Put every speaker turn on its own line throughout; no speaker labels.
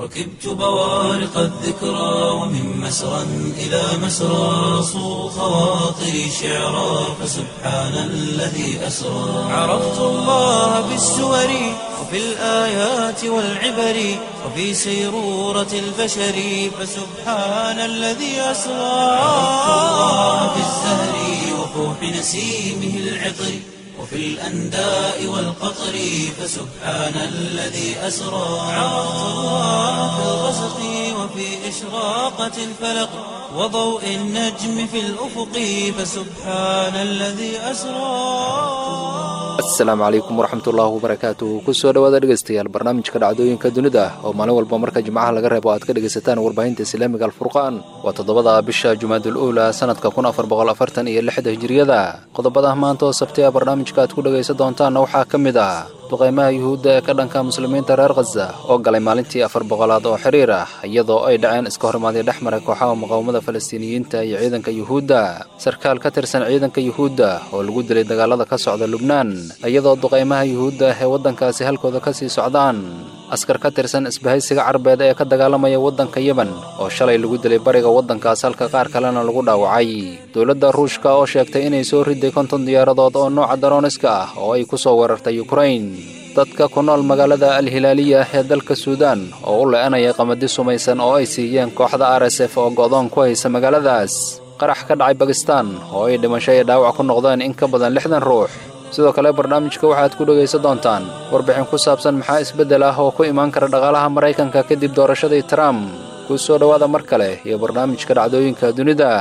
ركبت بوارق الذكرى ومن مسرى إلى مسرى صو خواطري شعرا فسبحان الذي أسرى عرفت الله بالسور وفي الآيات والعبر وفي سيرورة البشر فسبحان الذي أسرى عرفت الله بالزهر وفوح نسيمه العطر وفي الأنداء والقطر فسبحان الذي أسرى عرفت الله في الغسق وفي إشراقة الفلق وضوء النجم في الأفق فسبحان الذي أسرى
asalaamu calaykum waraxmatullaahi wabarakaatu kusoo dhawaada dhegeystayaal barnaamijka dhacdooyinka dunida oo maalin walba marka jimcaha laga reebo aad ka dhegaysataan warbaahinta islaamiga alfurqaan waa toddobada bisha jumaadul uula sanadka kun afar boqol afartan iyo lixda hijiriyada qodobada maanta oo sabti a barnaamijka aad ku dhegaysan doontaanna waxaa ka mid ah duqaymaha yuhuudda ee ka dhanka muslimiinta reer khaza oo galay maalintii afar boqolaad oo xiriir ah iyadoo ay dhaceen iska hormaadii dhex maray kooxaha muqaawamada falastiiniyiinta iyo ciidanka yuhuudda sarkaal ka tirsan ciidanka yuhuudda oo lagu dilay dagaalada ka socda lubnaan iyadoo duqaymaha yuhuudda ee waddankaasi halkooda ka sii socdaan askar ka tirsan isbahaysiga carbeed ee ka dagaalamaya waddanka yemen oo shalay lagu dilay bariga waddankaas halka qaar kalena lagu dhaawacay dowladda ruushka oo sheegtay inay soo riday konton diyaaradood oo nooca darooniska ah oo ay ku soo weerartay yukrain dadka ku nool magaalada al-hilaaliya ee dalka suudaan oo u le-anaya qamadi sumaysan oo ay siiyeen kooxda r s f oo go'doon ku haysa magaaladaas qarax ka dhacay bakistan oo ay dhimasho iyo dhaawac ku noqdeen in ka badan lixdan ruux sidoo kale barnaamijka waxaad ku dhegaysan doontaan warbixin ku saabsan maxaa isbeddel ah oo ku imaan kara dhaqaalaha maraykanka kadib doorashadii trump ku soo dhowaada mar kale iyo barnaamijka dhacdooyinka dunida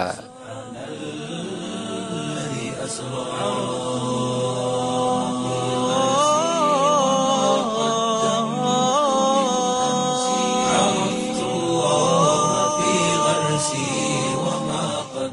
عرفت الله في غرسي وما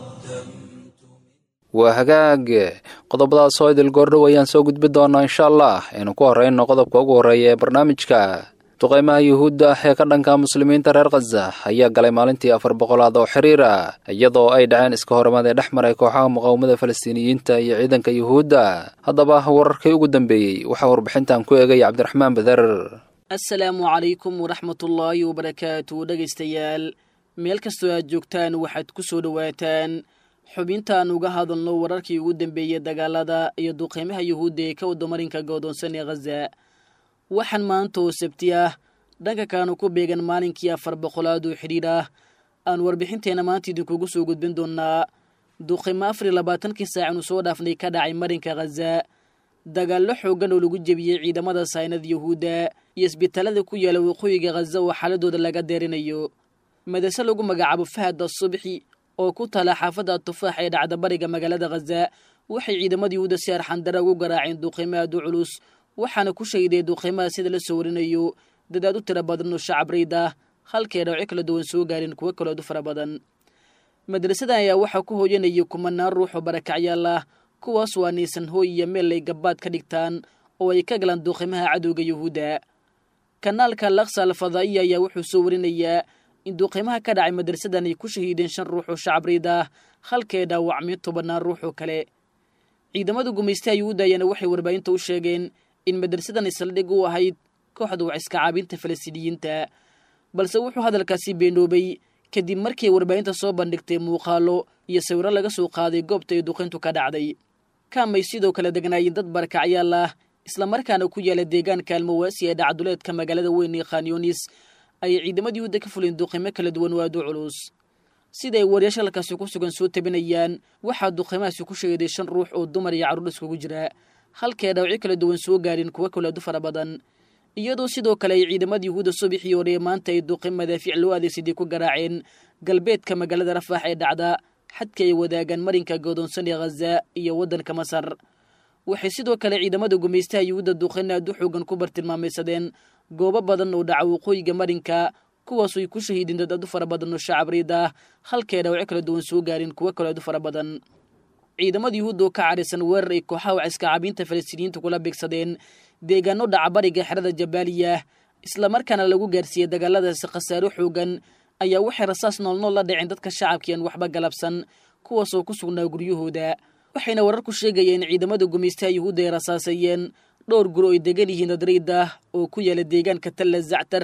قدمت
waa hagaag qodobadaas oo idil goordhow ayaan soo gudbi doonaa insha allah aynu ku horrayno qodobka ugu horreeya ee barnaamijka duqaymaha yuhuudda ee ka dhanka muslimiinta reer khaza ayaa galay maalintii afar boqolaad oo xiriir ah iyadoo ay dhaceen iska hormaad ee dhex maray kooxaha muqaawamada falastiiniyiinta iyo ciidanka yuhuudda haddaba wararkii ugu dambeeyey waxaa warbixintan ku eegaya cabdiraxmaan badar
asalaamu calaykum waraxmatullaahi wabarakaatu dhegaystayaal meel kastoo aad joogtaan waxaad ku soo dhowaataan xubintaan uga hadalno wararkii ugu dambeeyey dagaalada iyo duqeymaha yuhuudda ee ka wadamarinka goodoonsan ee khaza waxaan maanta oo sabti ah dhanka kaanu ku beegan maalinkii afar boqolaad oo xidhiir ah aan warbixinteenna maanta idinkugu soo gudbin doonaa duqeymo afar iyo labaatankii saacanu soo dhaafnay ka dhacay marinka khaza dagaallo xooggan oo lagu jebiyey ciidamada saynada yuhuudda iyo isbitaalada ku yaala waqooyiga khaza oo xaaladooda laga deerinayo madase lagu magacaabo fahad asubxi oo ku tala xaafadda tufaax ee dhacda bariga magaalada khaza waxay ciidamada yuhuudda si arxandara ugu garaaceen duqeymo aad u culus waxaana ku shahiday duqeymaha sida la soo warinayo dad aad u tiro badan oo shacab rayd ah halkay dhawco kala duwan soo gaareen kuwo kaloo aad u fara badan madrasadan ayaa waxaa ku hooyanayay kumanaan ruux oo barakacyaal ah kuwaas waa niisan hooy iyo meel ay gabbaad ka dhigtaan oo ay ka galaan duqeymaha cadowga yuhuudda kanaalka laksa alfadaa'iya ayaa wuxuu soo warinayaa in duqeymaha ka dhacay madrasadan ay ku shahiideen shan ruux oo shacab rayd ah halkay dhaawacmay tobannaan ruux oo kale ciidamada gumaystaha yuhuudda ayaana waxay warbaahinta u sheegeen in madrasadan ay saldhig u ahayd kooxda wax iska caabinta falastiiniyiinta balse wuxuu hadalkaasi beenoobay kadib markii warbaahinta soo bandhigtay muuqaalo iyo sawiro laga soo qaaday goobta ay duqayntu ka dhacday kaamay sidoo kale degnaayeen dad barakacyaal ah islamarkaana ku yaala deegaanka almawaasi ee dhacduleedka magaalada weyn ee khanyunis ayay ciidamada yuhuudda ka fuleen duqeymo kala duwan oo aad u culus sida ay wariyaasha halkaasi ku sugan soo tabinayaan waxaa duqeymahaasi ku sheeday shan ruux oo dumar iyo carruur iskugu jira halkay dhawci kala duwan soo gaareen kuwo kale aad u fara badan iyadoo sidoo kale ay ciidamada yuhuudda subaxii hore maanta ay duqeyn madaafiic loo adeegsaday ku garaaceen galbeedka magaalada rafaax ee dhacda xadka ay wadaagaan marinka goodoonsan ee khaza iyo waddanka masar waxay sidoo kale ciidamada gumaystaha yuhuudda duqeyn aad u xoogan ku bartilmaamaysadeen goobo badan oo dhaca waqooyiga marinka kuwaasoo ay ku shahiideen dad aad u fara badan oo shacab riid ah halkay dhawco kala duwan soo gaareen kuwo kale aad u fara badan ciidamada yuhuudda oo ka cadhaysan weerar ay kooxaha waciska caabiinta falastiiniyiinta kula beegsadeen deegaano dhaca bariga xerada jabaaliya islamarkaana lagu gaarsiiyey dagaaladaasi khasaaro xoogan ayaa waxay rasaas noolnool la dhaceen dadka shacabkiian waxba galabsan kuwaasoo ku sugnaa guryahooda waxayna wararku sheegayeen ciidamada gumaystaha yuhuudda ay rasaaseeyeen dhowr guri oo ay degan yihiin dadriid ah oo ku yaala deegaanka talla zactar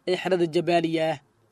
ee xerada jabaaliya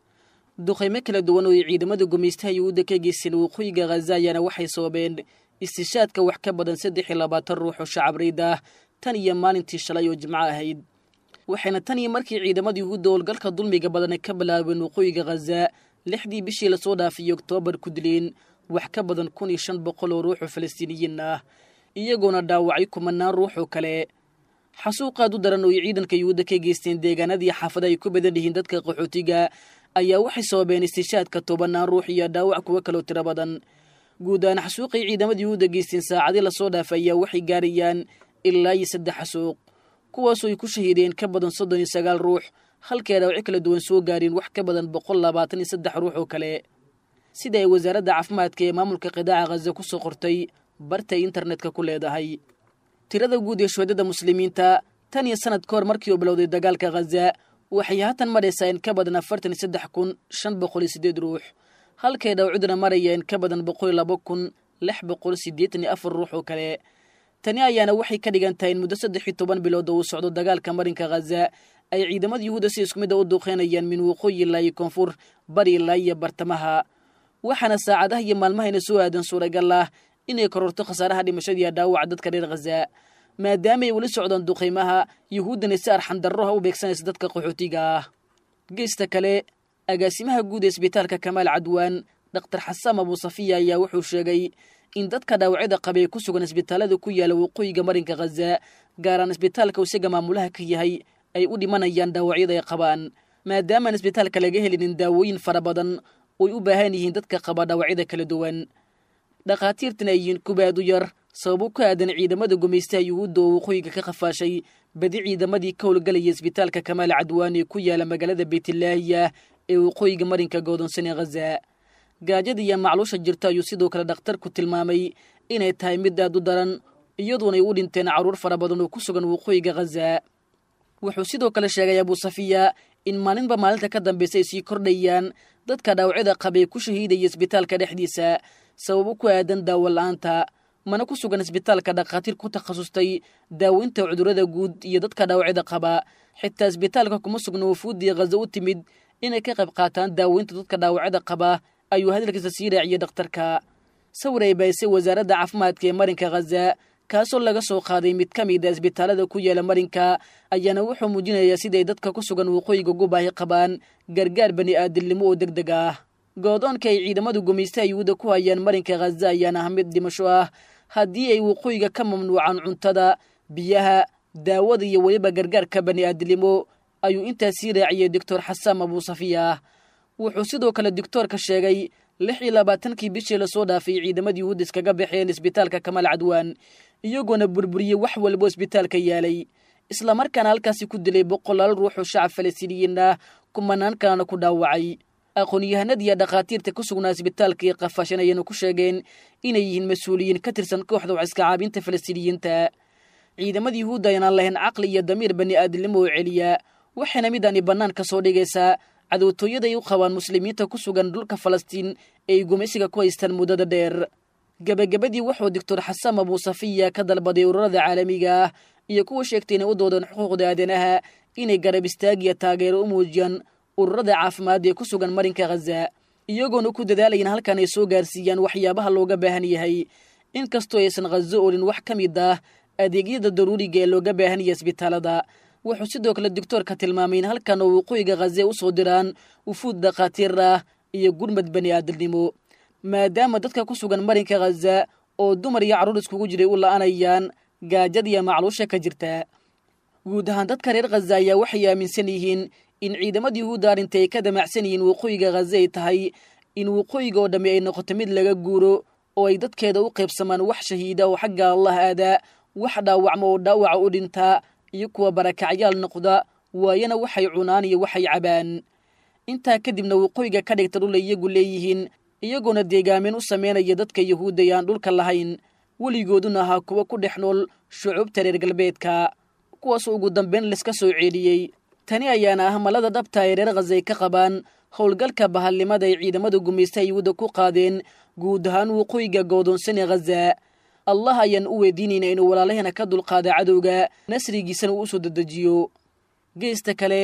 duqaymo kala duwan oo ay ciidamada gumaystaha yuhuudda ka geysteen waqooyiga khaza ayaana waxay sababeen istishaadka wax ka badan saddex iyo labaatan ruux oo shacabreyd ah tan iyo maalintii shalay oo jimco ahayd waxayna tan iyo markii ciidamada yuhuudda howlgalka dulmiga badane ka bilaabeen waqooyiga khaza lixdii bishii lasoo dhaafiyey oktoobar ku dileen wax ka badan kun iyo shan boqol oo ruux oo falastiiniyiin ah iyagoona dhaawacay kumanaan ruux oo kale xasuuqaad u daran oo ay ciidanka yuhuudda ka geysteen deegaanadii xaafada ay ku badan yihiin dadka qaxootiga ayaa waxay sababeen istishaadka tobanaan ruux iyo dhaawac kuwo kaloo tiro badan guud ahaan xasuuqay ciidamada yuhuudda geysteen saacadii lasoo dhaafay ayaa waxay gaarayaan ilaa iyo saddex xasuuq kuwaasoo ay ku shahiideen ka badan soddon iyo sagaal ruux halkay dhaawacyo kala duwan soo gaareen wax ka badan boqol labaatan iyo saddex ruux oo kale sida ay wasaaradda caafimaadka ee maamulka qidaaca khaza ku soo qortay bartay internetka ku leedahay tirada guud ee shuhadada muslimiinta tan iyo sanad ka hor markii uu bilowday dagaalka khaza waxay haatan maraysaa in ka badan afartan iyo saddex kun shan boqol iyo siddeed ruux halkay dhawciduna maraya in ka badan boqol iyo laba kun lix boqol siddeetan iyo afar ruux oo kale tani ayaana waxay ka dhigan tahay in muddo saddex iyo toban bilood oo uu socdo dagaalka marinka khaza ay ciidamada yuhuudda si isku mid a u duuqeynayaan min waqooyi ilaa iyo koonfur bari ilaa iyo bartamaha waxaana saacadaha iyo maalmahayna soo aadan suuragal ah inay kororto khasaaraha dhimashadiiyo dhaawaca dadka reer khaza maadaama ay weli socdaan duqaymaha yuhuuddana si arxandarroha u beegsanaysa dadka qaxootiga ah geesta kale agaasimaha guud ee isbitaalka kamaal cadwaan dhakhtar xasaam abuusafiya ayaa wuxuu sheegay in dadka dhaawacyada qaba ee ku sugan isbitaalada ku yaala waqooyiga marinka khaza gaaraan isbitaalka isaga maamulaha ka yahay ay u dhimanayaan dhaawacyada ay qabaan maadaamaan isbitaalka laga helinin daawooyin fara badan oy u baahan yihiin dadka qaba dhaawacyada kala duwan dhakhaatiirtan ay yihiin kubaad u yar sababo ku aadan ciidamada gumaystaha yuhuudda oo waqooyiga ka qafaashay badi ciidamadii ka howlgelaya isbitaalka kamaal cadwaan ee ku yaala magaalada beytlaahiya ee waqooyiga marinka goodonsan ee khaza gaajada iyo macluusha jirta ayuu sidoo kale dhakhtarku tilmaamay inay tahay mid aad u daran iyaduonay u dhinteen carruur fara badan oo ku sugan waqooyiga khaza wuxuu sidoo kale sheegay abuusafiya in maalinba maalinta ka dambaysa ay sii kordhayaan dadka dhaawacyada qabee ku shahiidaya isbitaalka dhexdiisa sababo ku aadan daawo la-aanta mana ku sugan isbitaalka dhakhaatiir ku takhasustay daaweynta cudurrada guud iyo dadka dhaawacyada qaba xitaa isbitaalka kuma sugna wafuuddii khaza u timid inay ka qayb qaataan daaweynta dadka dhaawacyada qaba ayuu hadalkiisa sii raaciyey dhakhtarka sawir ay baysay wasaaradda caafimaadka ee marinka khaza kaasoo laga soo qaaday mid ka mid a isbitaalada ku yaala marinka ayaana wuxuu muujinayaa siday dadka ku sugan waqooyiga gubaahi qabaan gargaar bani aadamnimo oo deg deg ah goodoonka ay ciidamadu gumaystaha yuhuudda ku hayaan marinka khaza ayaana ah mid dhimasho ah haddii ay waqooyiga ka mamnuucaan cuntada biyaha daawada iyo weliba gargaarka bani aadamnimo ayuu intaas sii raaciyey doctor xasaam abuusafiya wuxuu sidoo kale doctoorka sheegay lix iyo labaatankii bishii lasoo dhaafay ciidamadii yuhuudda iskaga baxeen isbitaalka kamaal cadwaan iyagoona burburiyey wax walbo isbitaalka yaalay islamarkaana halkaasi ku dilay boqolaal ruux oo shacab falastiiniyiin ah kumanaan kalena ku dhaawacay aqoon-yahanadiiyo dhakhaatiirta ku sugnaa isbitaalka iyo qafaashan ayayna ku sheegeen inay yihiin mas-uuliyiin ka tirsan kooxda wax iska caabinta falastiiniyiinta ciidamada yuhuudda ayaan lahayn caqli iyo damiir bani aadamnimo oo celiya waxayna midaani bannaan ka soo dhigaysaa cadowtooyaday u qabaan muslimiinta ku sugan dhulka falastiin ee ay gumaysiga ku haystaan muddada dheer gebagabadii wuxuu doctor xasaam abuusafiya ka dalbaday ururada caalamiga ah iyo kuwa sheegtay inay u doodeen xuquuqda aadanaha inay garab istaag iyo taageero u muujiyaan ururada caafimaad ee ku sugan marinka khaza iyagoona ku dadaalayan halkan ay soo gaarsiiyaan waxyaabaha looga baahan yahay inkastoo aysan khazo olin wax ka mid ah adeegyada daruuriga ee looga baahan yahay isbitaalada wuxuu sidoo kale doctoorka tilmaamay in halkan oo waqooyiga khaze u soo diraan wufuud dhakhaatiir ah iyo gurmad bani aadamnimo maadaama dadka ku sugan marinka khaza oo dumar iyo carruur iskugu jiray u la'anayaan gaajada iyo macluusha ka jirta guud ahaan dadka reer khaza ayaa waxay aaminsan yihiin in ciidamada yuhuudda arrinta ay ka damacsan yihiin waqooyiga khaza ay tahay in waqooyiga oo dhammi ay noqoto mid laga guuro oo ay dadkeeda u qaybsamaan wax shahiida oo xagga allah aadaa wax dhaawacma oo dhaawaca u dhintaa iyo kuwa barakacyaal noqda waayana waxay cunaan iyo waxay cabaan intaa kadibna waqooyiga ka dhigta dhul ay iyagu leeyihiin iyagoona deegaamin u samaynaya dadka yuhuudda ee aan dhulka lahayn weligooduna ahaa kuwa ku dhex nool shucuubta reer galbeedka kuwaasoo ugu dambeyn laiska soo ceeliyey tani ayaana ah malada dhabta ay reer khazay ka qabaan howlgalka bahalnimada ay ciidamada gumaystaha yuhuudda ku qaadeen guud ahaan waqooyiga goodoonsan ee khaza allah ayaan u weydiinayna inuu walaalaheena ka dulqaada cadowga nasrigiisana uu usoo dedejiyo geesta kale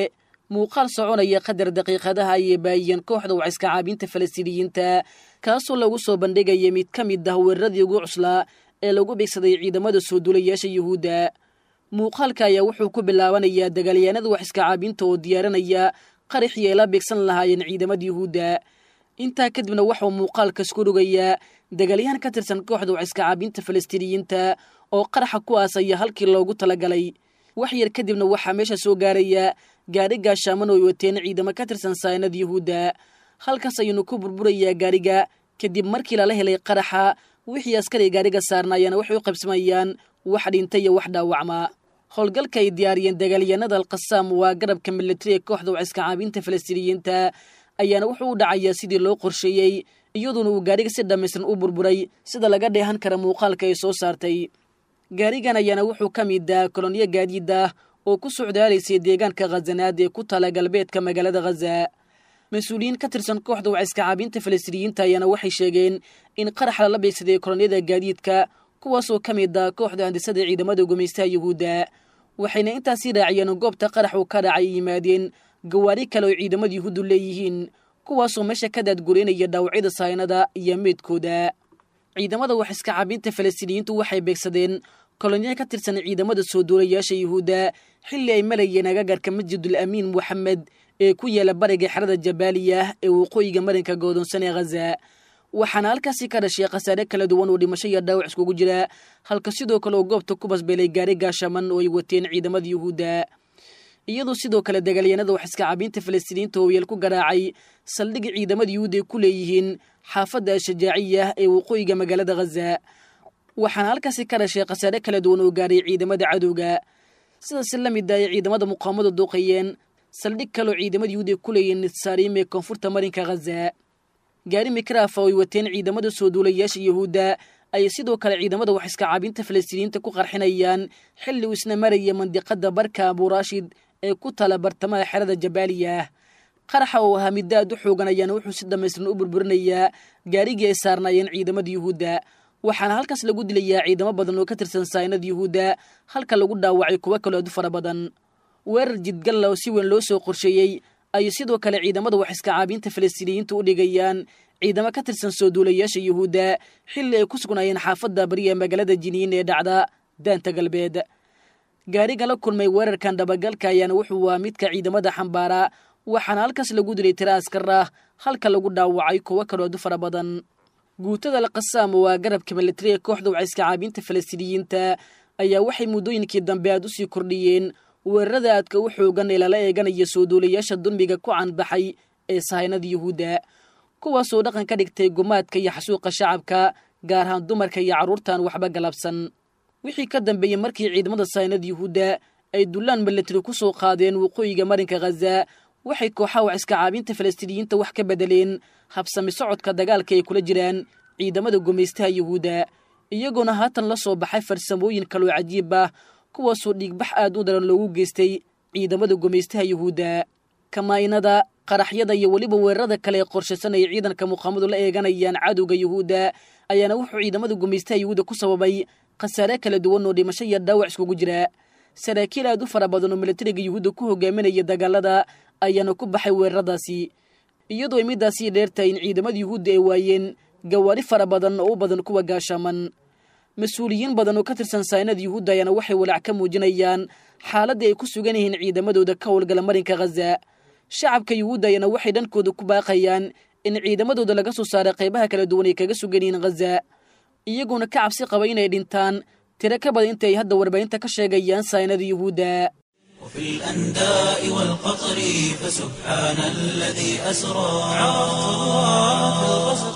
muuqaal soconaya qadar daqiiqadaha ayay baayiyeen kooxda waciska caabinta falastiiniyiinta kaasoo lagu soo bandhigaya mid ka mid ah weeraradii ugu cuslaa ee lagu beegsaday ciidamada soo duulayaasha yuhuudda muuqaalka ayaa wuxuu ku bilaabanayaa dagaalyahanada waxiska caabinta oo diyaarinaya qaraxii ay la beegsan lahaayeen ciidamada yuhuudda intaa kadibna waxuu muuqaalkas ku rogayaa dagaalyahan ka tirsan kooxda waciska caabinta falastiiniyiinta oo qaraxa ku aasaya halkii loogu talagalay wax yar kadibna waxaa meesha soo gaaraya gaari gaashaaman oo ay wateen ciidamo ka tirsan saanada yuhuudda halkaas ayuunu ku burburayaa gaariga kadib markii lala helay qaraxa wixii askari gaariga saarnaayana waxay u qaybsamayaan wax dhinta iyo wax dhaawacma howlgalka ay diyaariyeen dagaalyahanada alqasaam waa garabka militari ee kooxda waciska caabinta falastiiniyiinta ayaana wuxuu u dhacayaa sidii loo qorsheeyey iyaduona uu gaariga si dhammaystiran u burburay sida laga dheehan kara muuqaalka ay soo saartay gaarigan ayaana wuxuu ka mid ah kolonyo gaadiid ah oo ku socdaalaysay deegaanka khazanaad ee ku tala galbeedka magaalada khaza mas-uuliyiin ka tirsan kooxda waciska caabinta falastiiniyiinta ayaana waxay sheegeen in qarax lala beegsaday kolonyada gaadiidka kuwaasoo ka mid ah kooxda handisada ciidamada gumaystaha yuhuudda waxayna intaasii raaciyeen goobta qarax uu ka dhacay ay yimaadeen gawaari kale oo ciidamada yuhuuddu leeyihiin kuwaasoo meesha ka daadgureynaya dhaawacyada saynada iyo meydkooda ciidamada waxiska caabinta falastiiniyiintu waxay beegsadeen kolonyo ka tirsan ciidamada soo duulayaasha yuhuudda xilli ay malayeen agagarka masjidul amiin moxamed ee ku yaala bariga xerada jabaaliya ee waqooyiga marinka godoonsan ee khaza waxaana halkaasi ka dhashay khasaare kala duwan oo dhimasho iyo dhaawac iskugu jira halka sidoo kale oo goobta ku basbeelay gaari gaashaman oo ay wateen ciidamada yuhuudda iyadoo sidoo kale dagaalyahanada waxiska caabinta falastiiniyiinta oo yeel ku garaacay saldhig ciidamada yuhuudda ay ku leeyihiin xaafadda ashajaaciya ee waqooyiga magaalada khaza waxaana halkaasi ka dhashay khasaare kala duwan oo gaaray ciidamada cadowga sidaasi la mid ah ay ciidamada muqaamadu duuqayeen saldhig kaloo ciidamada yuhuud ay ku leeyihiin nitsaarim ee koonfurta marinka khaza gaari mikraafa oo ay wateen ciidamada soo duulayaasha yuhuudda ayay sidoo kale ciidamada waxiska caabinta falastiiniyiinta ku qarxinayaan xilli uu isna maraya mandiqada barka abuuraashid ee ku tala bartamaha xerada jabaaliya qaraxa oo ahaa midda aad u xoogan ayaana wuxuu si dhammaystiran u burburinayaa gaarigii ay saarnaayeen ciidamada yuhuudda waxaana halkaas lagu dilayaa ciidamo badan oo ka tirsan saynada yuhuudda halka lagu dhaawacay kuwo kaloo aad u fara badan weerar jidgalla oo si weyn loo soo qorsheeyey ayay sidoo kale ciidamada waxiska caabinta falastiiniyiinta u dhigayaan ciidamo ka tirsan soo duulayaasha yuhuudda xilli ay ku sugnaayeen xaafadda bari ee magaalada jiniin ee dhacda daanta galbeed gaarigan la kulmay weerarkan dhabagalka ayaana wuxuu waa midka ciidamada xambaara waxaana halkaas lagu dilay tira askar ah halka lagu dhaawacay kuwo kaloo aad u fara badan guutada alqasaam waa garabka militari ee kooxda waciska caabinta falastiiniyiinta ayaa waxay muddooyinkii dambe aad usii kordhiyeen weerarada aadka u xoogan ee lala eeganaya soo duulayaasha dulmiga ku canbaxay ee sahaynada yuhuudda kuwaasoo dhaqan ka dhigtay gumaadka iyo xasuuqa shacabka gaar ahaan dumarka iyo carruurtan waxba galabsan wixii ka dambeeyey markii ciidamada sahaynada yuhuudda ay dullaan militari ku soo qaadeen waqooyiga marinka khaza waxay kooxaha waciska caabinta falastiiniyiinta wax ka bedeleen habsami socodka dagaalka ay kula jiraan ciidamada gumaystaha yuhuudda iyagoona haatan la soo baxay farsamooyin kaloo cajiib ah kuwaasoo dhiigbax aad u daran loogu geystay ciidamada gumaystaha yuhuudda kamaynada qaraxyada iyo weliba weerarada kale ee qorshaysan ay ciidanka muqaamadu la eeganayaan cadowga yuhuudda ayaana wuxuu ciidamada gumaystaha yuhuudda ku sababay khasaare kala duwan oo dhimasho iyo dhaawac iskugu jira saraakiil aad u fara badan oo militariga yuhuudda ku hogaaminaya dagaalada ayaana ku baxay weeraradaasi iyadoo ay midaasii dheertahay in ciidamada yuhuudda ay waayeen gawaari fara badan oo u badan kuwa gaashaaman mas-uuliyiin badan oo ka tirsan saynada yuhuudda ayaana waxay walaac ka muujinayaan xaaladdii ay ku sugan yihiin ciidamadooda ka howlgala marinka khaza shacabka yuhuudda ayaana waxay dhankooda ku baaqayaan in ciidamadooda laga soo saaray qaybaha kala duwan ay kaga sugan yihiin khaza iyagoona ka cabsi qaba inay dhintaan tiro ka badan inta ay hadda warbaahinta ka sheegayaan saynada yuhuudda
وفي الأنداء والقطر فسبحان الذي أسرى عرفت الله في الغسق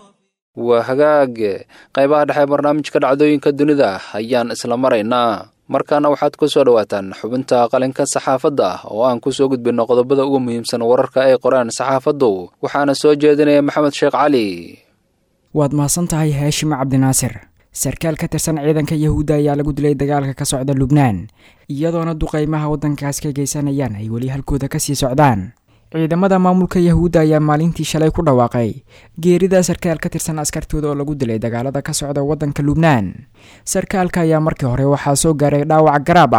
waa hagaag qaybaha dhexe barnaamijka dhacdooyinka dunida ayaan isla maraynaa markaana waxaad ku soo dhowaataan xubinta qalinka saxaafadda oo aan ku soo gudbinno qodobada ugu muhiimsan wararka ay qoraan saxaafaddu waxaana soo jeedinaya maxamed sheekh cali
waad mahadsan tahay haashim cabdinaasir sarkaal ka tirsan ciidanka yahuudda ayaa lagu dilay dagaalka ka socda lubnaan iyadoona duqaymaha waddankaas ka geysanayaan ay weli halkooda kasii socdaan ciidamada maamulka yahuudda ayaa maalintii shalay ku dhawaaqay geerida sarkaal ka tirsan askartooda oo lagu dilay dagaalada ka socda waddanka lubnaan sarkaalka ayaa markii hore waxaa soo gaaray dhaawac garaab ah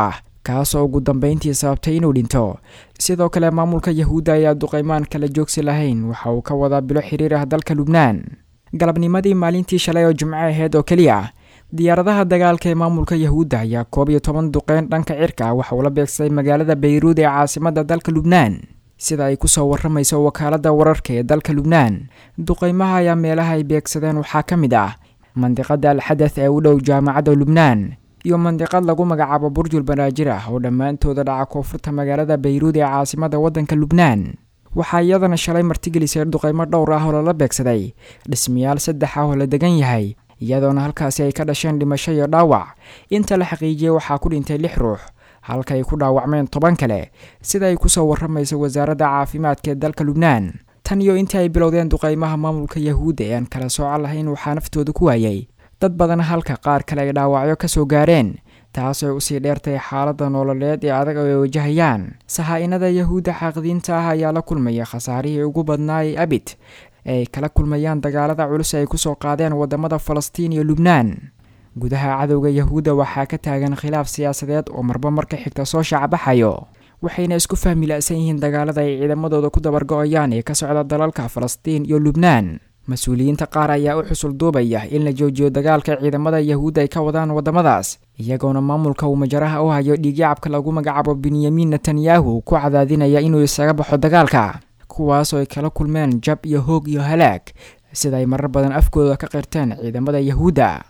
kaasoo ugu dambeyntii sababtay inuu dhinto sidoo kale maamulka yahuudda ayaa duqeymaan kala joogsi lahayn waxa uu ka wadaa bilo xiriir ah dalka lubnaan galabnimadii maalintii shalay oo jimco aheyd oo keliya diyaaradaha dagaalka ee maamulka yahuudda ayaa koob iyo toban duqeyn dhanka cirka ah waxa uu la beegsaday magaalada bayruud ee caasimada dalka lubnaan sida ay kusoo waramayso wakaaladda wararka ee dalka lubnaan duqeymaha ayaa meelaha ay beegsadeen waxaa ka mid ah mandiqada alxadath ee u dhow jaamacadda lubnaan iyo mandiqad lagu magacaabo burjul banaajir ah oo dhammaantooda dhaca koonfurta magaalada bayruud ee caasimada waddanka lubnaan waxaa iyadana shalay martigelisay duqeymo dhowr ah oo lala beegsaday dhismayaal saddex ah oo la degan yahay iyadoona halkaasi ay ka dhasheen dhimasho iyo dhaawac inta la xaqiijiyey waxaa ku dhintay lix ruux halka ay ku dhaawacmeen toban kale sida ay kusoo waramayso wasaaradda caafimaadka ee dalka lubnaan tan iyo intii ay bilowdeen duqeymaha maamulka yahuudda ee aan kala sooco lahayn waxaa naftooda ku waayay dad badan halka qaar kale ay dhaawacyo ka soo gaareen taasoo ay usii dheertay xaaladda nololeed ee adag oo ay wajahayaan sahaa-inada yahuudda xaaqidiinta ah ayaa la kulmaya khasaarihii ugu badnaayay abid ee ay kala kulmayaan dagaalada culus ay kusoo qaadeen wadamada falastiin iyo lubnaan gudaha cadowga yahuudda waxaa ka taagan khilaaf siyaasadeed oo marba marka xigta soo shaacbaxayo waxayna isku fahmi la-san yihiin dagaalada ay ciidamadooda ku dabargo-ayaan ee ka socda dalalka falastiin iyo lubnaan mas-uuliyiinta qaar ayaa u xusul duubaya in la joojiyo dagaalka ciidamada yahuudda ay ka wadaan waddamadaas iyagoona maamulka uu majaraha u hayo dhiigyacabka lagu magacaabo benyamin netanyahu ku cadaadinaya inuu isaga baxo dagaalka kuwaasoo ay kala kulmeen jab iyo hoog iyo halaag sida ay marar badan afkooda ka qirteen ciidamada yahuudda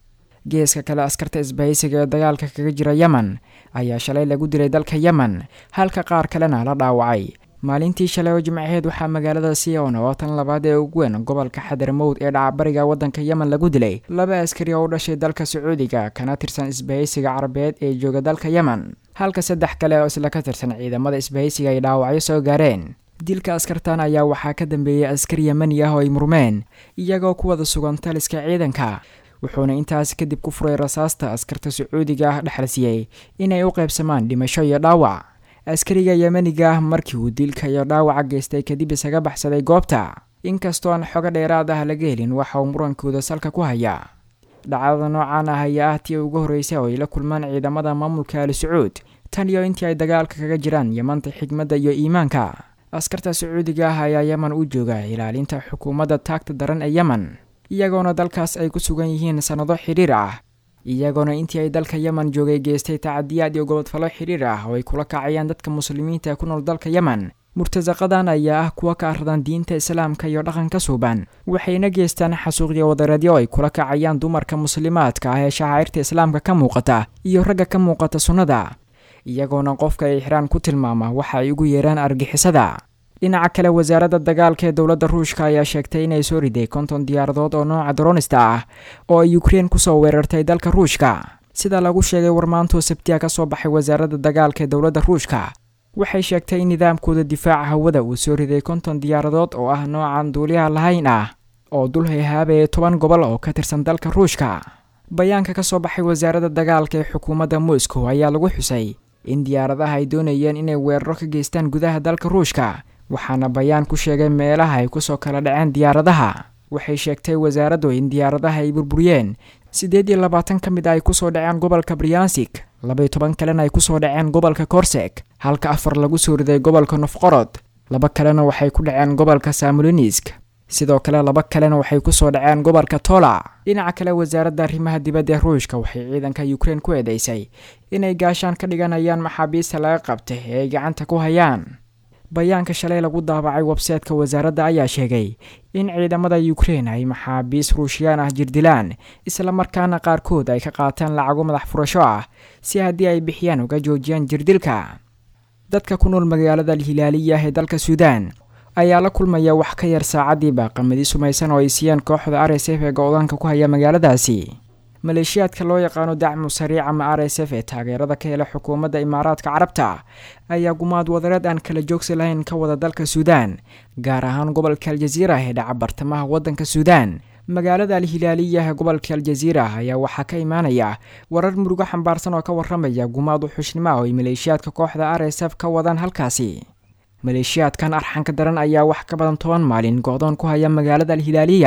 geeska kale askarta isbahaysiga ee dagaalka kaga jira yemen ayaa shalay lagu dilay dalka yemen halka qaar kalena la dhaawacay maalintii shalay oo jimcaheed waxaa magaalada sion oo tan labaad ee ugu weyn gobolka xadarmowd ee dhacabariga waddanka yemen lagu dilay laba askari oo u dhashay dalka sacuudiga kana tirsan isbahaysiga carabeed ee jooga dalka yemen halka saddex kale oo isla ka tirsan ciidamada isbahaysiga ay dhaawacyo soo gaareen dilka askartan ayaa waxaa ka dambeeyey askari yemani ah oo ay murmeen iyagoo ku wada sugan taliska ciidanka wuxuuna intaas kadib ku furay rasaasta askarta sacuudiga ah dhexalsiiyey inay u qaybsamaan dhimasho iyo dhaawac askariga yemaniga ah markii uu dilka iyo dhaawaca geystay kadib isaga baxsaday goobta inkastoo aan xogo dheeraad ah laga helin waxa uu murankooda salka ku hayaa dhacdada noocan ah ayaa ah tii ugu horreysay oo ay la kulmaan ciidamada maamulka ali sacuud tan iyo intii ay dagaalka kaga jiraan yemanta xigmadda iyo iimaanka askarta sacuudiga ah ayaa yemen u jooga ilaalinta xukuumadda taagta daran ee yemen iyagoona dalkaas ay ku sugan yihiin sannado xidhiir ah iyagoona intii ay dalka yemen joogay geystay tacadiyaad iyo gobodfallo xidhiir ah oo ay kula kacayaan dadka muslimiinta ee ku nool dalka yemen murtasaqadan ayaa ah kuwa ka aradan diinta islaamka iyo dhaqanka suuban waxayna geystaan xasuuqyo wadareedyo ay kula kacayaan dumarka muslimaadka ah ee shacairta islaamka ka muuqata iyo ragga ka muuqata sunnada iyagoona qofka ay xiraan ku tilmaama waxa ay ugu yeeraan argixisada dhinaca kale wasaaradda dagaalka ee dowladda ruushka ayaa sheegtay inay soo riday konton diyaaradood oo nooca dronista ah oo ay ukrein kusoo weerartay dalka ruushka sida lagu sheegay warmaantoo sabtiya ka soo baxay wasaaradda dagaalka ee dowladda ruushka waxay sheegtay in nidaamkooda difaaca hawada uu soo riday konton diyaaradood oo ah noocan duuliyaha lahayn ah oo dul hayhaabaya toban gobol oo ka tirsan dalka ruushka bayaanka ka soo baxay wasaaradda dagaalka ee xukuumadda moscow ayaa lagu xusay in diyaaradaha ay doonayeen inay weeraro ka geystaan gudaha dalka ruushka waxaana bayaan ku sheegay meelaha ay kusoo kala dhaceen diyaaradaha waxay sheegtay wasaaraddu in diyaaradaha ay burburiyeen siddeed iyo labaatan ka mid a ay kusoo dhaceen gobolka briansik labaiyo toban kalena ay kusoo dhaceen gobolka korsek halka afar lagu soo riday gobolka nofqorod laba kalena waxay ku dhaceen gobolka samolinisk sidoo kale laba kalena waxay kusoo dhaceen gobolka tola dhinaca kale wasaaradda arrimaha dibadda ee ruushka waxay ciidanka ukrein ku eedeysay inay gaashaan ka dhiganayaan maxaabiista laga qabtay ee ay gacanta ku hayaan bayaanka shalay lagu daabacay websaytka wasaaradda ayaa sheegay in ciidamada ukrein ay maxaabiis ruushiyaan ah jirdilaan islamarkaana qaarkood ay ka qaataan lacago madax furasho ah si haddii ay bixiyaan uga joojiyaan jirdilka dadka ku nool magaalada alhilaaliya ee dalka suudaan ayaa la kulmaya wax ka yar saacadiiba qamadi sumaysan oo ay siiyeen kooxda r s f ee go-daanka ku haya magaaladaasi maleeshiyaadka loo yaqaano dacmu sariic ama r s f ee taageerada ka hela xukuumadda imaaraadka carabta ayaa gumaad wadareed aan kala joogsi lahayn ka wada dalka suudaan gaar ahaan gobolka aljaziira ee dhaca bartamaha waddanka suudaan magaalada alhilaaliya ee gobolka aljaziira ayaa waxaa ka imaanaya warar murugo xambaarsan oo ka warramaya gumaad uxushnimo oo ay maleeshiyaadka kooxda r s f ka wadaan halkaasi maleeshiyaadkan arxanka daran ayaa wax ka badan toban maalin go-doon ku haya magaalada alhilaaliya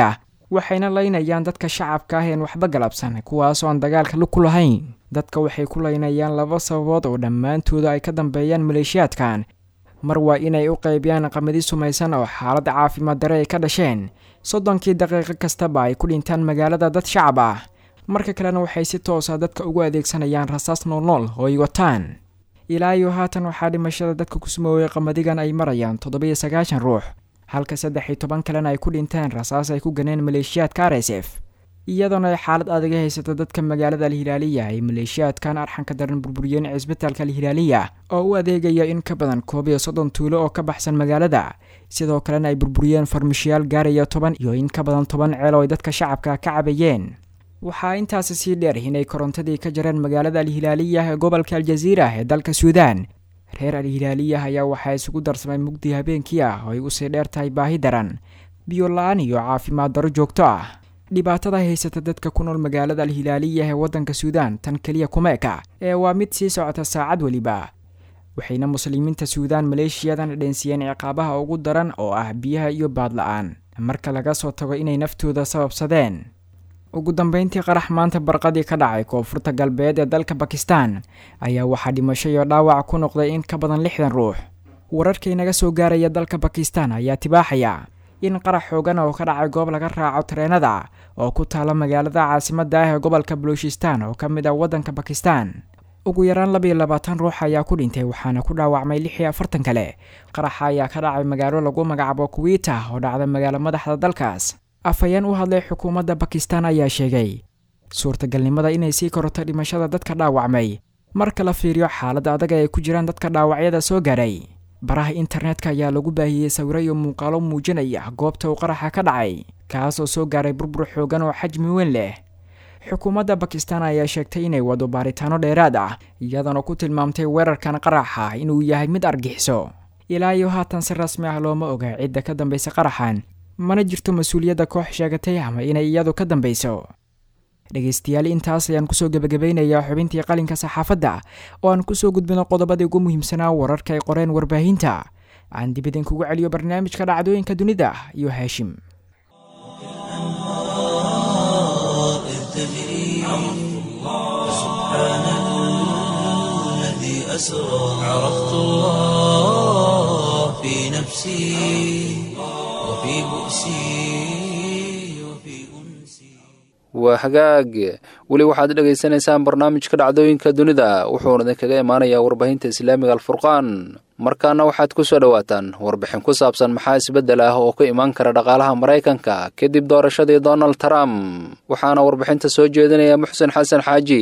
waxayna laynayaan dadka shacabka ah een waxba galabsan kuwaasoo aan dagaalka lug ku lahayn dadka waxay ku laynayaan laba sababood oo dhammaantooda ay ka dambeeyaan maleeshiyaadkan mar waa inay u qaybiyaan qamadi sumaysan oo xaalad caafimaad dare ay ka dhasheen soddonkii daqiiqo kastaba ay ku dhintaan magaalada dad shacab ah marka kalena waxay si toosa dadka ugu adeegsanayaan rasaas noolnool oo ay wataan ilaa iyo haatan waxaa dhimashada dadka ku sumooway qamadigan ay marayaan toddoba-iyo sagaashan ruux halka saddex iyo toban kalena ay ku dhinteen rasaas ay ku ganeen maleeshiyaadka r s f iyadoona ay xaalad adaga haysato dadka magaalada alhilaaliya ay maleeshiyaadkan arxanka daran burburiyeen cisbitaalka alhilaaliya oo u adeegaya in ka badan koob iyo soddon tuulo oo ka baxsan magaalada sidoo kalena ay burburiyeen farmashiyaal gaaraya toban iyo in ka badan toban ceel oo ay dadka shacabka ka cabayeen waxaa intaasi sii dheer inay korontadii ka jareen magaalada alhilaaliya ee gobolka aljaziira ee dalka suudaan reer alhilaaliyah ayaa waxaa isugu darsamay mugdi habeenkii ah oo ay usii dheer tahay baahi daran biyo la-aan iyo caafimaad daro joogto ah dhibaatada haysata dadka ku nool magaalada alhilaaliya ee waddanka suudaan tan keliya kuma eka ee waa mid sii socota saacad weliba waxayna muslimiinta suudaan maleeshiyadan dheensiiyeen ciqaabaha ugu daran oo ah biyaha iyo baad la-aan marka laga soo tago inay naftooda sababsadeen ugu dambeyntii qarax maanta barqadii ka dhacay koonfurta galbeed ee dalka bakistan ayaa waxaa dhimasho iyo dhaawac ku noqday in ka badan lixdan ruux wararkii naga soo gaaraya dalka bakistan ayaa tibaaxaya in qarax xoogan oo ka dhacay goob laga raaco tareenada oo ku taala magaalada caasimada ah ee gobolka baluushistan oo ka mid ah waddanka bakistan ugu yaraan laba iyo labaatan ruux ayaa ku dhintay waxaana ku dhaawacmay lix iyo afartan kale qaraxa ayaa ka dhacay magaalo lagu magacaabo kuwiita oo dhacda magaalo madaxda dalkaas afhayeen u hadlay xukuumadda bakistan ayaa sheegay suurtagalnimada inay sii kororto dhimashada dadka dhaawacmay marka la fiiriyo xaaladda adaga ay ku jiraan dadka dhaawacyada soo gaadhay baraha internetka ayaa lagu baahiyey sawiro iyo muuqaalo muujinaya goobta uu qaraxa ka dhacay kaasoo soo gaaray burbur xoogan oo xajmi weyn leh xukuumadda bakistan ayaa sheegtay inay wado baaritaano dheeraad ah iyadoona ku tilmaamtay weerarkan qaraxa inuu yahay mid argixiso ilaa iyo haatan si rasmi ah looma oga cidda ka dambaysa qaraxan mana jirto mas-uuliyadda koox sheegatay ama inay iyadu ka dambayso dhegaystayaal intaas ayaan kusoo gebagabeynayaa xubintii qalinka saxaafadda oo aan kusoo gudbino qodobadii ugu muhiimsanaa wararka ay qoreen warbaahinta aan dib idinkugu celiyo barnaamijka dhacdooyinka dunida iyo haashim
عرفت الله في نفسي وفي بؤسي وفي أنسي
waa hagaag weli waxaad dhegaysanaysaan barnaamijka dhacdooyinka dunida wuxuuna idinkaga imaanayaa warbaahinta islaamiga alfurqaan markaana waxaad ku soo dhowaataan warbixin ku saabsan maxaa isbeddel ah oo ka imaan kara dhaqaalaha maraykanka kadib doorashadii donald trump waxaana warbixinta soo jeedinaya muxsen xasan xaaji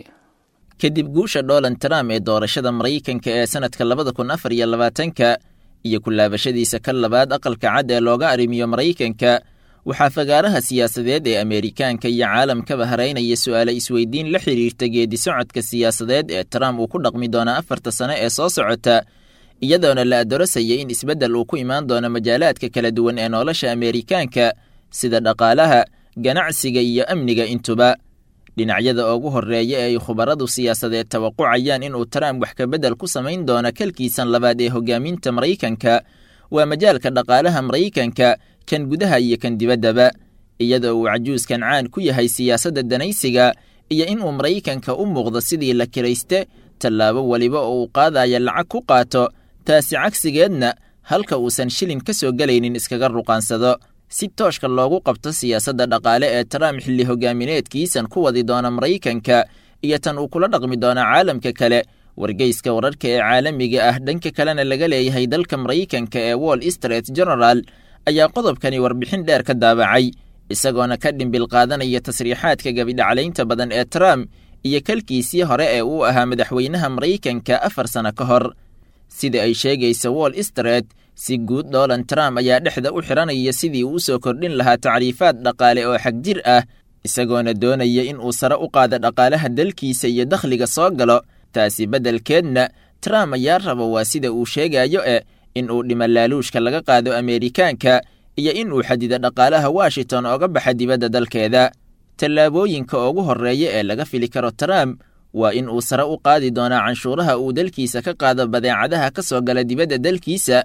kadib guusha donald trump ee doorashada maraykanka ee sannadka labada kun afar iyo labaatanka iyo ku laabashadiisa ka labaad aqalka cad ee looga arrimiyo maraykanka waxaa fagaaraha siyaasadeed ee ameerikaanka iyo caalamkaba haraynaya su'aale isweydiin la xidhiirta geedi socodka siyaasadeed ee trump uu ku dhaqmi doona afarta sane ee soo socota iyadoona la adorasaya in isbeddel uu ku imaan doono majaalaadka kala duwan ee nolosha ameerikaanka sida dhaqaalaha ganacsiga iyo amniga intuba dhinacyada ugu horreeya ee ay khubaradu siyaasadeed tawaqucayaan inuu trump wax kabeddel ku samayn doono kalkiisan labaad ee hogaaminta maraykanka waa majaalka dhaqaalaha maraykanka kan gudaha iyo kan dibaddaba iyadoo uu cajuuskan caan ku yahay siyaasadda danaysiga iyo inuu maraykanka u muuqdo sidii la kirayste tallaabo weliba oo uu qaadaya lacag ku qaato taasi cagsigeedna halka uusan shilin ka soo gelaynin iskaga ruqaansado si tooshka loogu qabto siyaasadda dhaqaale ee trump xilli hogaamineedkiisan ku wadi doona maraykanka iyo tan uu kula dhaqmi doona caalamka kale wargeyska wararka ee caalamiga ah dhanka kalena laga leeyahay dalka maraykanka ee wall street general ayaa qodobkani warbixin dheer ka daabacay isagoona ka dhimbil qaadanaya tasriixaadka gabidhaclaynta badan ee trump iyo kalkiisii hore ee uu ahaa madaxweynaha maraykanka afar sano ka hor sida ay sheegaysa wall street si guud donald trump ayaa dhexda u xiranaya sidii uu usoo kordhin lahaa tacriifaad dhaqaale oo xagjir ah isagoona doonaya in uu sare u qaado dhaqaalaha dalkiisa iyo dakhliga soo galo taasi beddelkeedna trump ayaa raba waa sida uu sheegayo e in uu dhimo laaluushka laga qaado ameerikaanka iyo in uu xadido dhaqaalaha washington ooga baxa dibadda dalkeeda tallaabooyinka ugu horreeya ee laga fili karo trump waa in uu sare u qaadi doonaa canshuuraha uu dalkiisa ka qaado badeecadaha ka soo gala dibadda dalkiisa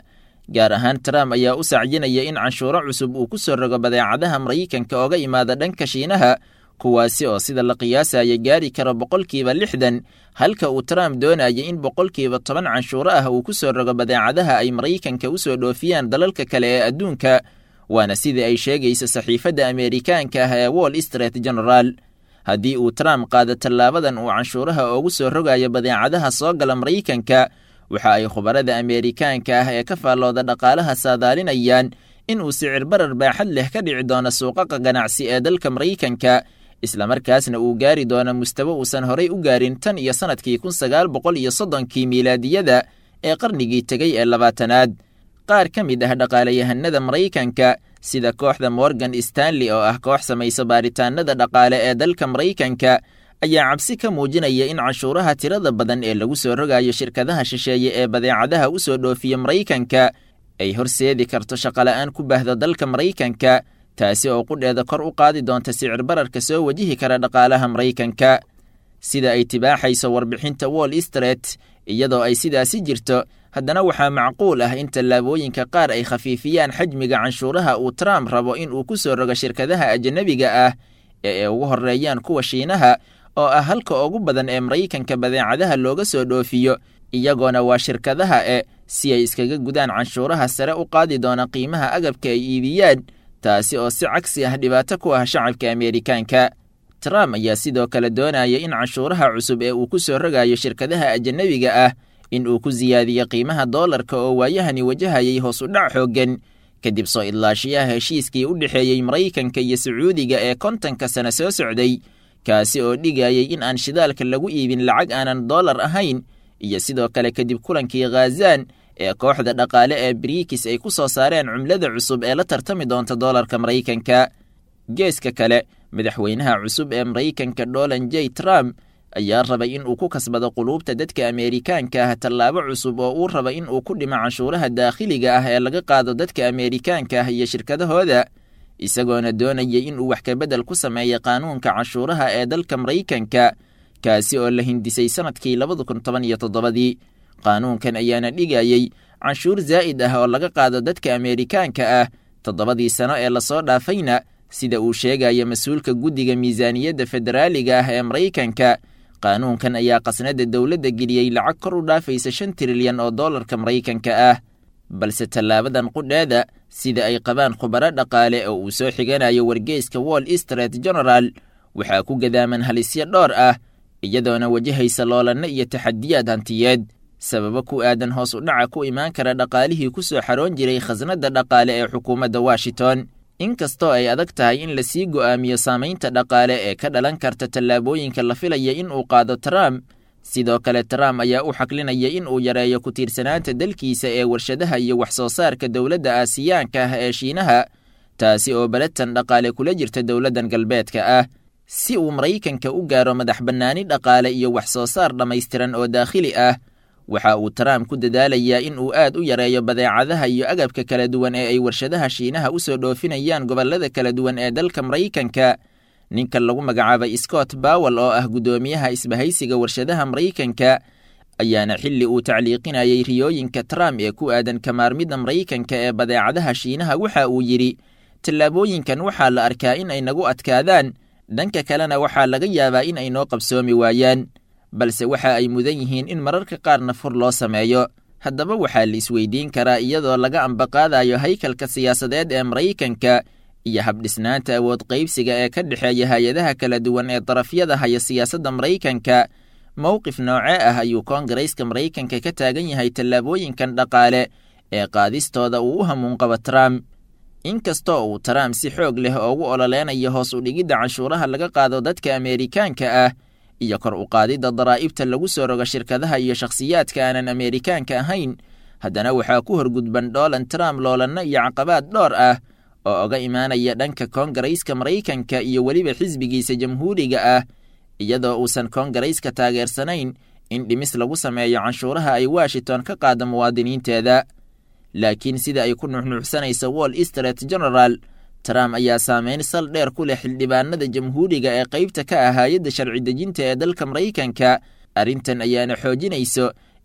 gaar ahaan trump ayaa u sacyinaya in canshuuro cusub uu ku soo rogo badeecadaha maraykanka ooga imaada dhanka shiinaha kuwaasi oo sida la qiyaasaya gaari karo boqolkiiba lixdan halka uu trump doonaya in boqolkiiba toban canshuuro ah uu ku soo rogo badeecadaha ay maraykanka u soo dhoofiyaan dalalka kale ee adduunka waana sidai ay sheegaysa saxiifadda ameerikaanka ah ee wall street general haddii uu trump qaado tallaabadan uu canshuuraha oogu soo rogayo badeecadaha soo gala maraykanka waxa ay khubarada ameerikaanka ah ee ka faallooda dhaqaalaha saadaalinayaan in uu sicir barar baaxad leh ka dhici doono suuqaqa ganacsi ee dalka maraykanka islamarkaasna uu gaari doono mustawo uusan horay u gaarin tan iyo sannadkii kun sagaal boqol iyo soddonkii miilaadiyada ee qarnigii tegey ee labaatanaad qaar ka mid ah dhaqaalayahanada maraykanka sida kooxda morgan stanley oo ah koox samaysa baaritaanada dhaqaale ee dalka maraykanka ayaa cabsi ka muujinaya in canshuuraha tirada badan ee lagu soo rogayo shirkadaha shisheeye ee badeecadaha u soo dhoofiya maraykanka ay horseedi karto shaqola'aan ku baahda dalka maraykanka taasi oo qudheeda kor u qaadi doonta sicir bararka soo wajihi kara dhaqaalaha maraykanka sida ay tibaaxayso warbixinta wall street iyadoo ay sidaasi jirto haddana waxaa macquul ah in tallaabooyinka qaar ay khafiifiyaan xajmiga canshuuraha uu trump rabo in uu ku soo rogo shirkadaha ajanabiga ah ee ay ugu horreeyaan kuwa shiinaha oo ah halka ugu badan ee maraykanka badeecadaha looga soo dhoofiyo iyagoona waa shirkadaha e si ay iskaga gudaan canshuuraha sare u qaadi doona qiimaha agabka ay iibiyaan taasi oo si cagsi ah dhibaato ku ah shacabka ameerikaanka trump ayaa sidoo kale doonaya in canshuuraha cusub ee uu ku soo rogayo shirkadaha ajanabiga ah in uu ku siyaadiyo qiimaha doolarka oo waayahani wajahayay hoos u dhac xooggan kadib soo idlaashiyaha heshiiskii u dhexeeyey maraykanka iyo sacuudiga ee kontanka sane soo socday kaasi oo dhigayay in aan shidaalka lagu iibin lacag aanan doolar ahayn iyo sidoo kale kadib kulankii khazan ee kooxda dhaqaale ee briikis ay ku soo saareen cumlada cusub ee la tartami doonta doolarka maraykanka geeska kale madaxweynaha cusub ee maraykanka dolan j trump ayaa rabay in uu ku kasbado quluubta dadka ameerikaanka ah tallaabo cusub oo uu raba in uu ku dhimo canshuuraha daakhiliga ah ee laga qaado dadka ameerikaanka ah iyo shirkadahooda isagoona doonayay in uu wax kabedel ku sameeya qaanuunka canshuuraha ee dalka maraykanka kaasi oo la hindisay sannadkii labada kun toban iyo toddobadii qaanuunkan ayaana dhigayey canshuur zaa'id ah oo laga qaado dadka ameerikaanka ah toddobadii sano ee lasoo dhaafayna sida uu sheegaya mas-uulka guddiga miisaaniyadda federaaliga ah ee maraykanka qaanuunkan ayaa qasnada dowladda geliyey lacag kor u dhaafaysa shan trilyan oo doolarka maraykanka ah balse tallaabadan qudheeda sida ay qabaan khubaro dhaqaale oo uu soo xiganayo wargeyska wall street general waxaa ku gadaaman halisyo dhowr ah iyadoona wajahaysa loolanno iyo taxadiyaad hantiyeed sababo ku aadan hoos u dhaca ku imaan kara dhaqaalihii ku soo xaroon jiray khasnadda dhaqaale ee xukuumadda washington inkastoo ay adag tahay in lasii go'aamiyo saamaynta dhaqaale ee ka dhalan karta tallaabooyinka la filaya in uu qaado trump sidoo kale trump ayaa u xaqlinaya in uu yareeyo ku tiirsanaanta dalkiisa ee warshadaha iyo wax soo saarka dowladda aasiyaanka ah ee shiinaha taasi oo balatan dhaqaale kula jirta dowladdan galbeedka ah si uu maraykanka u gaaro madax bannaani dhaqaale iyo wax soo saar dhammaystiran oo daakhili ah waxa uu trump ku dadaalayaa in uu aad u yareeyo badeecadaha iyo agabka kala duwan ee ay warshadaha shiinaha u soo dhoofinayaan gobollada kala duwan ee dalka maraykanka ninka lagu magacaabay scott bowel oo ah guddoomiyaha isbahaysiga warshadaha maraykanka ayaana xilli uu tacliiqinayay riyooyinka trump ee ku aadan kamaarmidda maraykanka ee badeecadaha shiinaha waxa uu yidhi tallaabooyinkan waxaa la arkaa in ay nagu adkaadaan dhanka kalena waxaa laga yaabaa in ay noo qabsoomi waayaan balse waxa ay mudan yihiin in mararka qaarna fur loo sameeyo haddaba waxaa la isweydiin karaa iyadoo laga ambaqaadayo haykalka siyaasadeed ee maraykanka iyo habdhisnaanta awood qaybsiga ee ka dhexeeya hay-adaha kala duwan ee darafyada haya siyaasadda maraykanka mowqif noocee ah ayuu koongareyska maraykanka ka taagan yahay tallaabooyinkan dhaqaale ee qaadistooda uu u hamuunqabo trump inkastoo uu trump si xoog leh oogu ololeynayo hoos u dhigidda canshuuraha laga qaado dadka ameerikaanka ah iyo kor u qaadidda daraa'ibta lagu soo rogo shirkadaha iyo shakhsiyaadka aanan ameerikaanka ahayn haddana waxaa ku horgudban donald trump loolanno iyo caqabaad dhowr ah oo oga imaanaya dhanka koongareyska maraykanka iyo weliba xisbigiisa jamhuuriga ah iyadoo uusan koongareyska taageersanayn in dhimis lagu sameeyo canshuuraha ay washington ka qaado muwaadiniinteeda laakiin sida ay ku nuxnuuxsanaysa wall street general trump ayaa saameyn sal dheer ku leh xildhibaanada jamhuuriga ee qaybta ka ah hay-adda sharci dejinta ee dalka maraykanka arrintan ayaana xoojinayso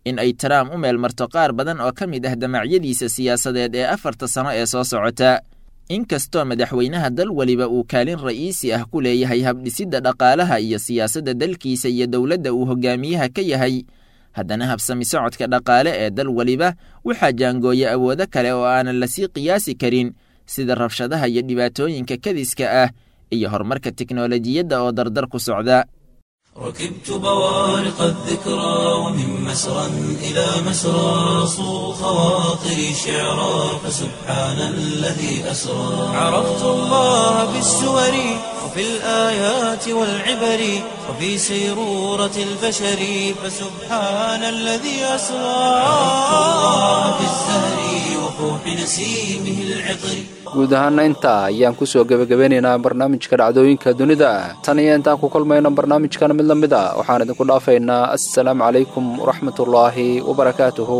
in ay trump u meelmarto qaar badan oo ka mid ah damacyadiisa siyaasadeed ee afarta sano ee soo socota inkastoo madaxweynaha dal weliba uu kaalin ra'iisi ah ku leeyahay habdhisidda dhaqaalaha iyo siyaasadda dalkiisa iyo dowladda uu hogaamiyaha ka yahay haddana habsami socodka dhaqaale ee dal weliba waxaa jaangooya awoodo kale oo aanan lasii qiyaasi karin sida rabshadaha iyo dhibaatooyinka kadiska ah iyo horumarka teknolojiyadda oo dardar ku socda
ركبت بوارق الذكرى ومن مسرى إلى مسرى صو خواطري شعرا فسبحان الذي أسرى عرفت الله بالسور وفي الآيات والعبر وفي سيرورة البشر فسبحان الذي أسرى عرفت الله بالزهر وفوح نسيمه العطر
guud ahaana intaa ayaan kusoo gebagabeynaynaa barnaamijka dhacdooyinka dunida tan iyo intaan ku kulmayno barnaamijkan mid la mid a waxaan idinku dhaafaynaa assalaamu calaykum waraxmatullaahi wabarakaatuhu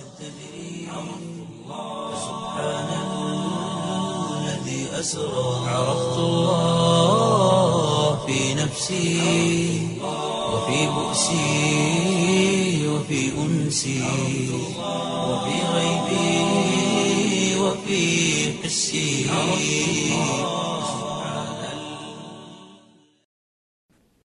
الذي أسرى عرفت الله في نفسي وفي بؤسي وفي أنسي وفي غيبي وفي حسي